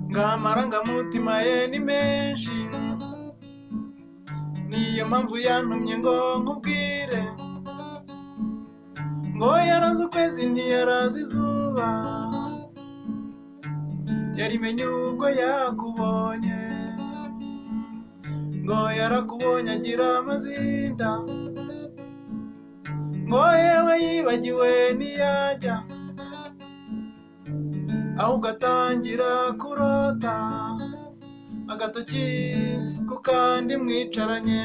ngo amarangamutima ye ni menshi niyo mpamvu yantumye ngo nkubwire ngo yarazi ukwezi ntiyarazi izuba yarimenye ubwo yakubonye ngo yarakubonye agira amazinda ngo yewe yibagiwe ntiyajya ahubwo atangira kurota agatoki ku kandi mwicaranye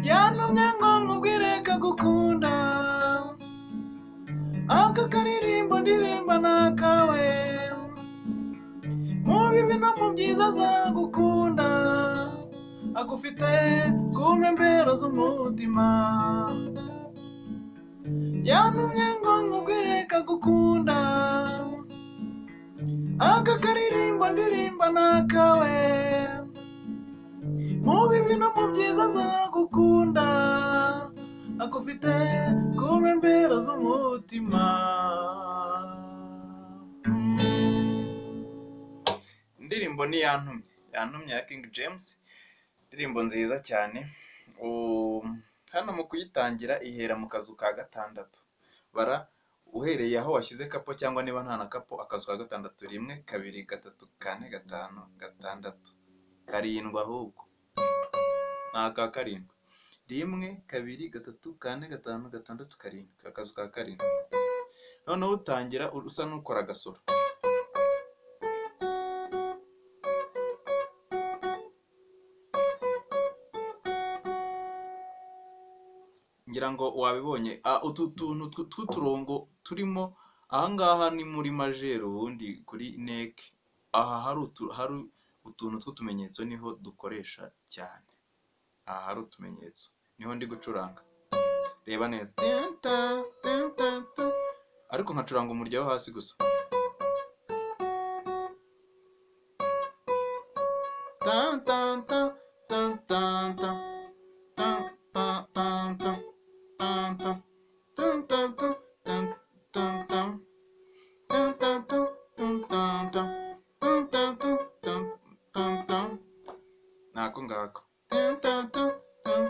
yantumye ngo nkubwire kagukunda aka karirimbo ndirimba ni akawe mu bibi no mu byiza azagukunda agufite ku mpembero z'umutima yantumye ngo nkubwire kagukunda aka karirimbo ndirimba ni akawe mu bibi no mu byiza azagukunda agufite ku mpembero z'umutima indirimbo ni yantumye yantumye ya King James indirimbo nziza cyane Um, hano mu kuyitangira ihera mu kazu ka gatandatu bara uhereye aho washyize kapo cyangwa niba nta na kapo akazu ka gatandatu rimwe kabiri gatatu kane gatanu gatandatu karindwi ahubwo ni aka karindwi rimwe kabiri gatatu kane gatanu gatandatu karindwi akazu ka karindwi noneho utangira usa n'ukora agasoro ngira ngo wabibonye Ah, utu tuntu tw- tw'uturongo turimo ahangaha ni muri majeri ubundi kuri neke aha hari utu- hari utuntu tw'utumenyetso niho dukoresha cyane aha hari utumenyetso niho ndi gucuranga reba neza Tinta, tinta, tu. ariko nkacuranga umurya wo hasi gusa Tan, tan, tan, tan, tan, tan. Tan, tan, tan, tan, tan, tan. Tan, tan, tan, tan, tan, tan. Tan, tan, tan, tan, tan, tan. Tan, tan, tan, tan, tan, tan. Nako ngako. Tan, tan, tan, tan,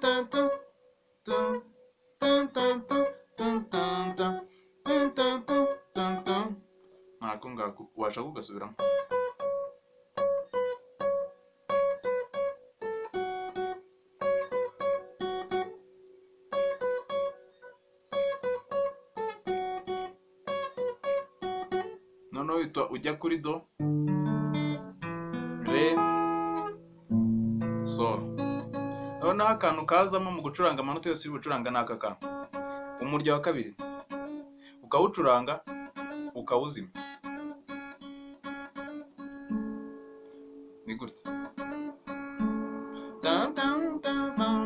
tan, tan, tan, tan. Tan, tan, tan, tan, tan, tan. Tan, tan, tan, tan, tan. Nako ngako. washaka ugasubiramo noneho uhita ujya kuri do re sol noneho akantu kazamo mu gucuranga amanota yose uri gucuranga ni aka kantu umurya wa kabiri ukawucuranga ukawuzima ni gutya Tan, tan, tan, tan.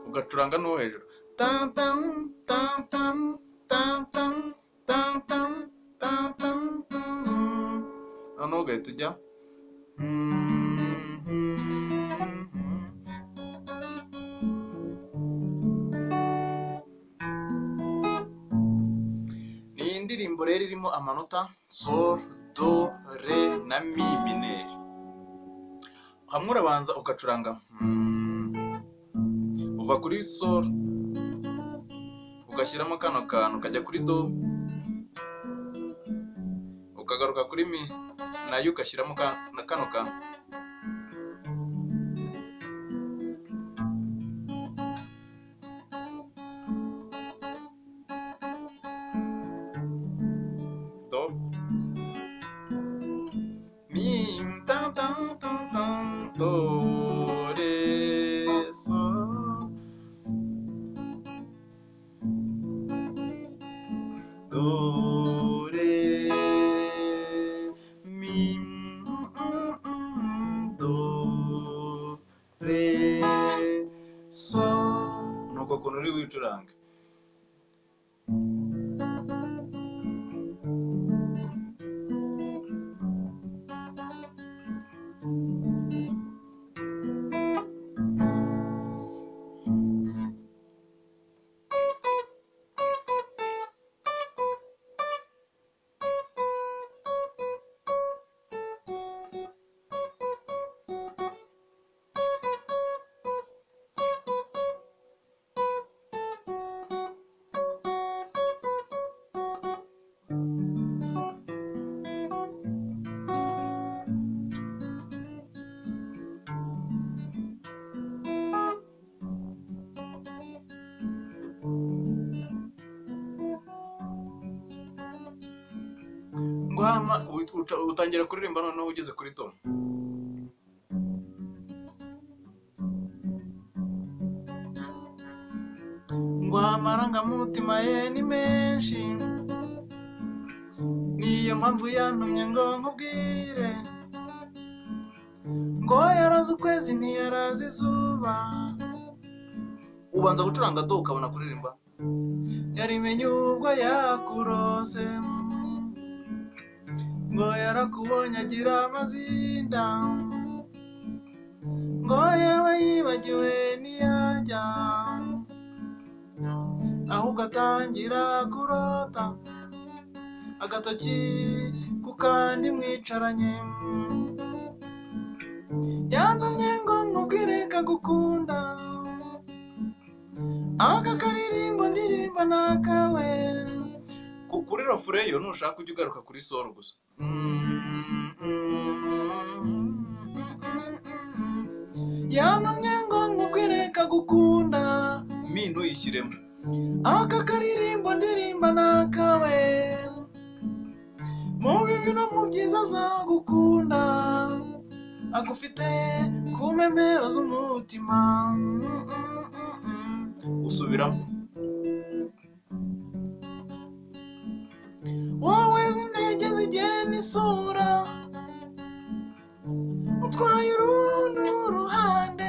ugacuranga n'uwo hejuru Tan, tan, tan, tan, tan, tan, tan, tan, tan, tan, tan. noneho ugahita ujya ni indirimbo rero irimo amanota sol do re na mi mineri hamwe urabanza ugacuranga hmm. uva kuri sol ugashyiramo kano kantu kajya kuri do ukagaruka kuri mi nayo ugashyiramo ka- na- kano kantu do mi tam tam tam tam do re sol Do, re, mi, mm, mm, mm, do, re, sol. Ni uko kuntu uri wicuranga. guhama uhita- uca- utangira kuririmba noneho ugeze kuri do ngo amarangamutima ye ni menshi niyo mpamvu yantumye ngo nkubwire ngo yarazi ukwezi ntiyarazi izuba ubanza gucuranga do ukabona kuririmba yarimenye ubwo yakurose ngo yarakubonye agira amazinda ngo yewe yibagiwe ntiyajya ahubwo atangira kurota agatoki ku kandi mwicaranye yantumye ngo nkubwire kagukunda aka karirimbo ndirimba ni akawe Ku- kuri rofureyo nushaka ujya ugaruka kuri soro gusa yantumye ngo nkubwire kagukunda mi ntuyishyiremo aka karirimbo ndirimba ni akawe mu bibi no mu byiza azagukunda agufite ku mpembero z'umutima usubiramo wowe intege zigiye n'isura utwaye urundi ruhande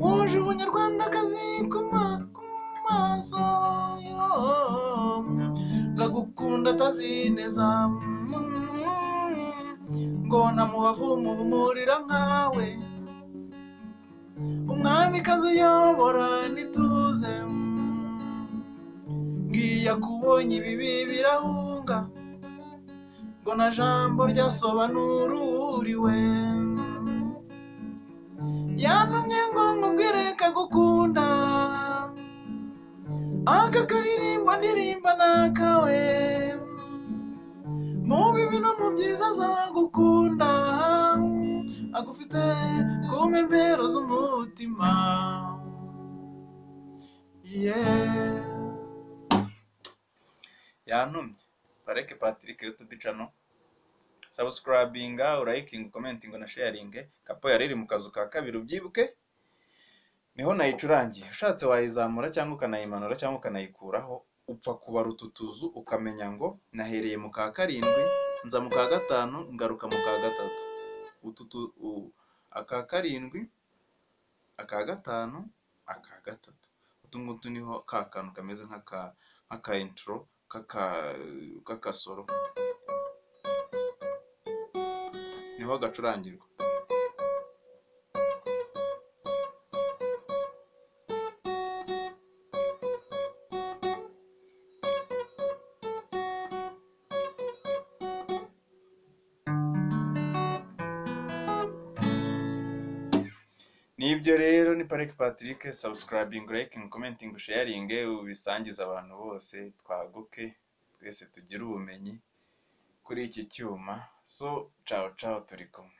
wuje ubunyarwandakazi ku ma- ku maso yoo. ngagukunda atazineza ngo namubavu mubumurira nkawe umwamikazi uyobora nituze ngiya kubonye ibibi birahunga ngo na jambo ryasobanururiwe yantumye ngo nkubwire kagukunda aka karirimbo ndirimba ni akawe mu bibi no mu byiza azagukunda agufite ku mpembero z'umutima yeah. yantumye pareke patrick youtube channel subscribinga urayikinga ukomentinga na sharinge kapo yari iri mu kazu ka kabiri ubyibuke niho nayicurangiye ushatse wayizamura cyangwa ukanayimanura cyangwa ukanayikuraho upfa kubara utu tuzu ukamenya ngo nahereye mu ka karindwi nza mu ka gatanu ngaruka mu ka gatatu utu tu- u- aka karindwi aka gatanu aka gatatu utu ngutu niho ka kantu kameze nk'aka nk'aka intro k'aka k'akasoro niho gacurangirwa nibyo rero ni parike patrick subscribing liking commenting sharing ubisangiza abantu bose twaguke twese tugire ubumenyi kuri iki cyuma so cawo cawo turi kumwe